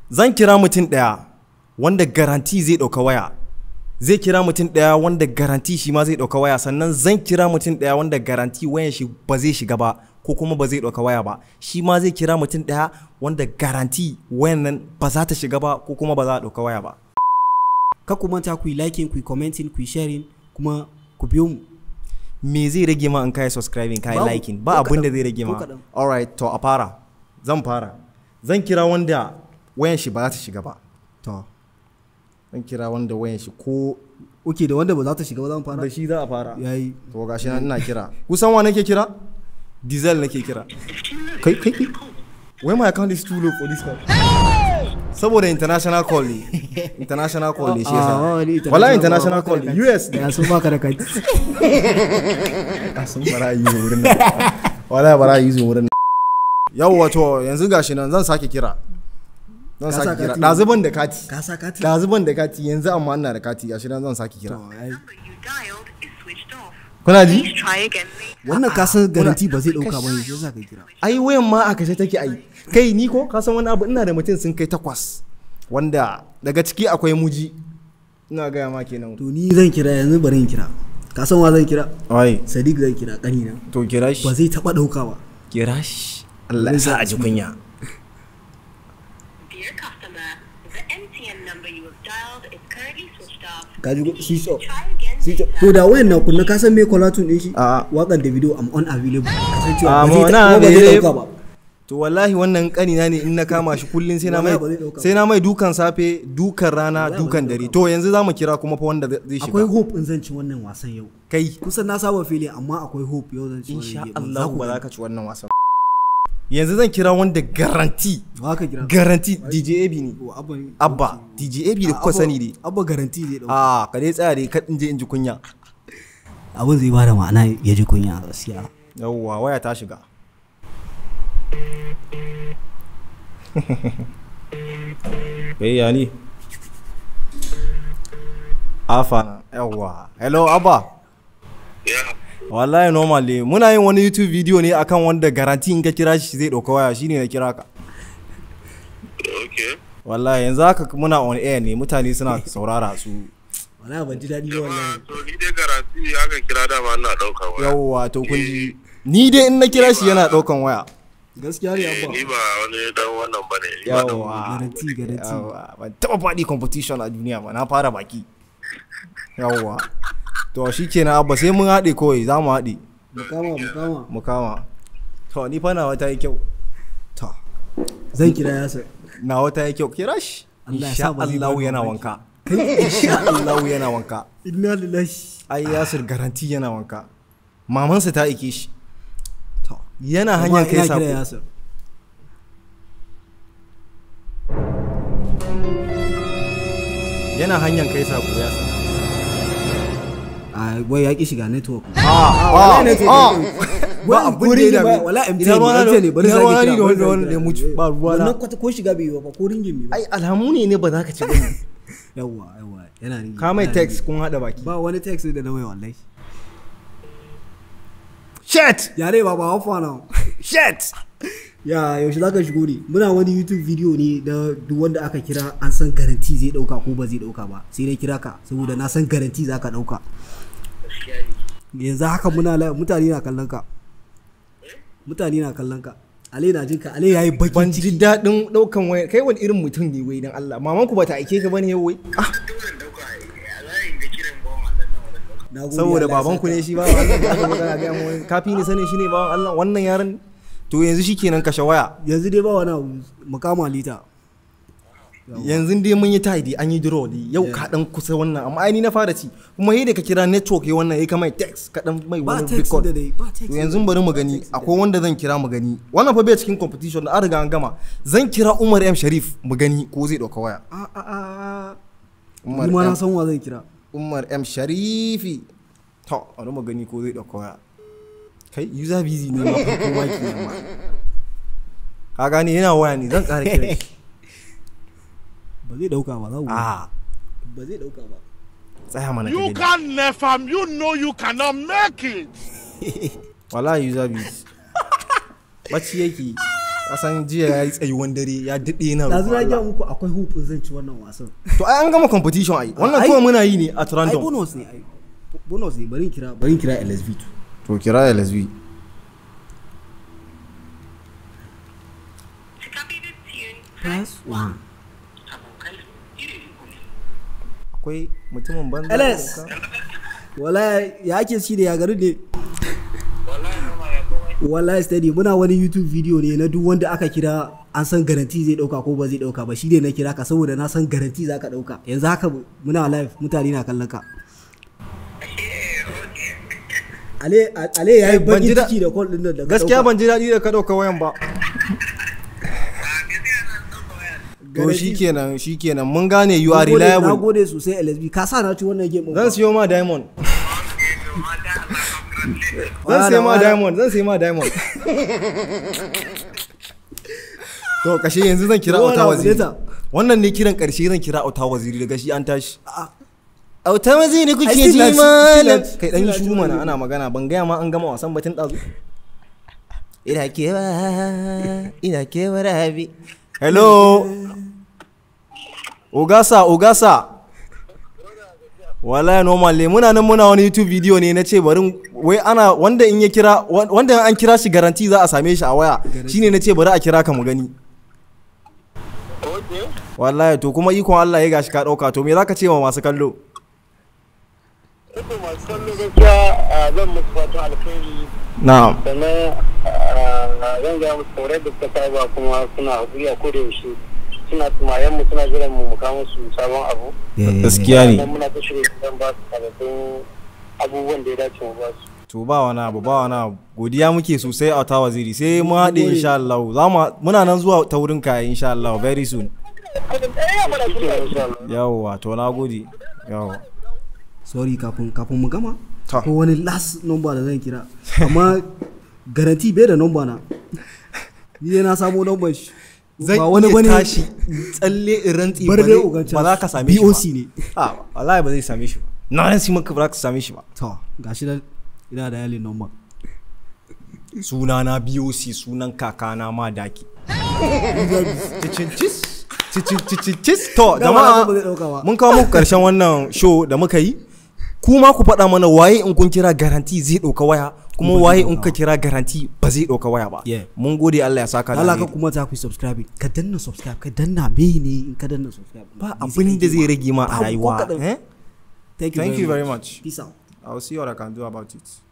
zan kira mutum ɗaya wanda garanti zai ɗauka waya zai kira mutum ɗaya wanda garanti shi ma zai ɗauka waya sannan zan kira mutum ɗaya wanda garanti wayan shi ba zai shiga ba ko kuma ba zai ɗauka waya ba shi ma zai kira mutum ɗaya wanda garanti wayan nan ba za ta shiga ba ko kuma ba za a ɗauka waya ba ka ku manta ku yi liking ku yi commenting ku yi sharing kuma ku biyo mu me zai rage ma in kai subscribing kai Babu. liking ba Ko abin da kaɗan. zai rage Ko ma kaɗan. alright to a fara zan fara zan kira wanda wayan shi ba za ta shiga ba to zan kira wanda wayan shi ko ok da wanda ba za ta shiga ba za mu fara da shi za a fara yayi to gashi nan ina kira kusan wa nake kira diesel nake kira kai kai kai why my account is too low for this call saboda international call ne international call ne shi Ah, wani yasa wala international ba- call ba- ne US ne ya sun baka da kai a sun bara yi wurin nan wala bara yi wurin nan yau wato yanzu gashi nan zan sake kira zan Ka sa sake kira kati? ɗazuban da kati ka sa kati ɗazuban da kati yanzu amma ina da kati gashi nan zan sake kira To, yayi. number you dialed is switched off. kuna ji Please try again later. wannan ka san garanti ba zai dauka ba ne shi yasa ka kira ai wayan ma a kashe take ai kai ni ko ka san wani abu ina da mutum sun kai takwas wanda daga ciki akwai muji ina gaya ma kenan to ni zan kira yanzu bari in kira ka san wa zan kira ai sadiq zan kira kanina to kira ba shi zai taba dauka ba kira shi Allah ya sa a ji kunya Dear customer, the MTN number you have dialed is currently switched off. ka ji switch off Try again switch off later. to da wayan nan kunna ka san me kolatun din shi A'a. wakan da video am unavailable kasancewa Ah, ba zai mona ta- ba zai available. dauka ba to wallahi wannan kanina ne in na kama shi kullun sai na mai Wallahi ba zai dauka sai na mai dukan safe dukan rana dukan dare to yanzu zamu kira kuma fa wanda zai akwai shiga hope in zan ci wannan wasan yau kai kusan na saba fili amma akwai hope yau zan ci insha wannan game. Allah ku ba za gani. ka ci wannan wasan yanzu zan kira wanda garanti ba ka kira garanti DJ AB ne Ko abba ne abba DJ AB da kuka Abba- sani dai abba garanti zai dauka a ka dai tsaya dai ka in je in ji kunya abin zai bada ma'ana ya ji kunya gaskiya yawwa waya ta shiga kai ya ni afa na yawwa hello abba Yeah. wallahi normally muna yin wani youtube video ne akan wanda garanti in ka kira shi zai ɗauka waya shine na kira ka Okay. wallahi yanzu haka muna on air ne mutane suna saurara su wala ban ji daɗi ba wallahi To ni dai garanti aka kira dama ina ɗauka waya. yawwa to kun ji ni dai in na kira shi yana ɗaukan waya gaskiya ne Eh, abba Ni ba wani dan wannan bane. Ni ba dan- yawwa garanti garanti Yawwa, ban taba faɗi competition a duniya ba na fara baki yawwa to shi kenan abba sai mun haɗe kawai za mu haɗe mukama mukama mu kama to ni fa nawa ta yi kyau to zan kira yasa nawa ta yi kyau kira shi Allah ya insha sa ba zai Allah baka yana mamaki. wanka insha Allah yana wanka inna lillahi ai Yasir garanti yana wanka mamansa ta aike shi to yana amma hanyar kai ina kira sako yasa yana hanyar kai sako ya san a wai ya ki shiga network ah ne to- ah Wai ba abin da ringin ya ba- dame wala MTN ina ruwana MTN ne, bari ina sake ruwana kira, ni da bari wanda sake wanda kira. ya mutu ba ruwana wannan kwata ko shiga bai yi ba ko ringin bai ba ai alhamu ne ne ba za ka ci bane yawa yawa yana ringin ka mai yana text ringin. kun hada baki ba wani text da na mai wallahi shit yare ba ba hafa na shit ya yaushe za ka shigo ne muna wani youtube video ne da duk wanda aka kira an san garanti zai dauka ko ba zai dauka ba sai dai kira ka saboda na san garanti za ka dauka yanzu haka muna la- mutane na kallon ka mutane na kallon ka ale na jin ka ale yayi ban bakin ji ciki daɗin ɗaukan waya kai wani irin mutum ne wai dan Allah maman ku bata aike ka bane yau wai ah Dole in ɗauka a layin da kiran bawan Allah na wannan ɗauka. Na gode, saboda Allah ya baban ku saka. ne shi ba Allah da aka magana ga mu kafi ni sanin shi ne ba Allah wannan yaron to yanzu shikenan kashe waya yanzu dai ba wani abu mukama lita yanzu dai mun yi tidy an yi draw dai yau ka dan kusa wannan amma ai ni na fara ci kuma yadda ka kira network ya wannan ya ka mai text ka dan mai ba wani text record da dai ba text to da yanzu dai. bari mu gani akwai wanda zan kira mu gani wannan fa bai cikin competition da an riga an gama zan kira Umar M Sharif mu gani ko zai dauka waya a a a Umar ni ma na M san wa zan kira Umar M Sharifi to bari mu gani ko zai dauka waya kai user busy ne ma farko ma kenan ma ka gane yana waya ne zan ƙara kira shi ba zai dauka ba za ku a ba zai dauka ba tsaya mana ka You gani can never, you know you cannot make it. wallahi user busy bacci yake kasan jiya ya yi tsayuwan dare ya daɗe na da roƙon zuna gaya Allah. muku akwai hupin zan ci wannan wasan to ai an gama competition ai wannan Ai- kawai muna yi ne at ai random bonus ne ai bonus ne bari in kira bari in kira LSV to to kira LSB To copy this tune, press one akwai mutumin banza LS wala ya ake shi da ya garin ne wallahi steady muna wani youtube video ne na duk wanda aka kira an san garanti zai dauka ko ba zai dauka ba shi ne na kira ka saboda na san garanti za ka dauka yanzu haka muna live mutane na kallon ka ale ale ya yi Ban ji bakin da- ciki da call din nan da ka gaskiya dauka. ban ji daɗi da ka ɗauka wayan ba to Garanti- shikenan shikenan mun gane you Na are gode- na reliable gode sosai LSB ka sa na ci wannan game zan siyo ma diamond zan Wala, siyo ma wala. diamond zan siyo ma diamond to kashe yanzu zan kira Wala, auta waziri later. wannan ne kiran karshe zan kira auta waziri daga shi an tashi auta waziri kuke Ai, still ji na ci, malam still na ci, kai dan yi still na shuru ci. mana ana magana ban gaya ma an gama wasan batun ɗazu ina kewa ina kewa rabi hello ogasa ogasa wallahi normal ne muna nan muna wani youtube video ne na ce bari wai ana wanda in ya kira wan- wanda an kira shi garanti za a same shi a waya shine na ce bari a kira ka mu gani Okay. wallahi to kuma ikon Allah ya gashi ka dauka to me zaka ce wa masu kallo Ito masu kallo gaskiya ah, zan musu fatan alkhairi na'am sannan ah, zan gaya musu kaurar da suka saba kuma suna haƙuri a koda yaushe suna tumayen mu suna jiran mu mu kawo musu sabon abu. gaskiya Sannan muna ta shirya zan ba su sababbin abubuwan da ya dace mu ba su. to ba wani abu ba wani abu godiya muke sosai a ta waziri sai mu haɗe insha Allah za mu muna nan zuwa ta wurin ka insha Allah very soon yawwa to na gode yawwa sorry kafin kafin mu gama Ta. ko wani last number da zan kira amma garanti bai da number na ni dai na samo number shi zan ba wani iya bane tashi tsalle in rantsi bar ba dai zai- ugancan ba za ka same shi ba BOC ne a wallahi ba zai same shi ba na rantsi maka ba za ka same shi ba to gashi da ina da yalin number sunana BOC sunan kakana ma daki cicincis cicincis to Dama jama'a na san ba zai dauka ba. mun kawo muku karshen wannan show da muka yi kuma ku faɗa mana waye in kun kira garanti zai ɗauka waya kuma Ba zai waye in ɗauka ka kira garanti ba zai ɗauka waya ba Yeah. mun gode Allah ya saka da Allah ka alheri. kuma ta ku subscribe ka danna subscribe ka danna me ne in ka danna subscribe ba Bai abin sai da aiki zai ba. rage ma a Babu ko rayuwa kaɗan. eh? thank you Thank very you very much much. peace out I'll see what I can do about it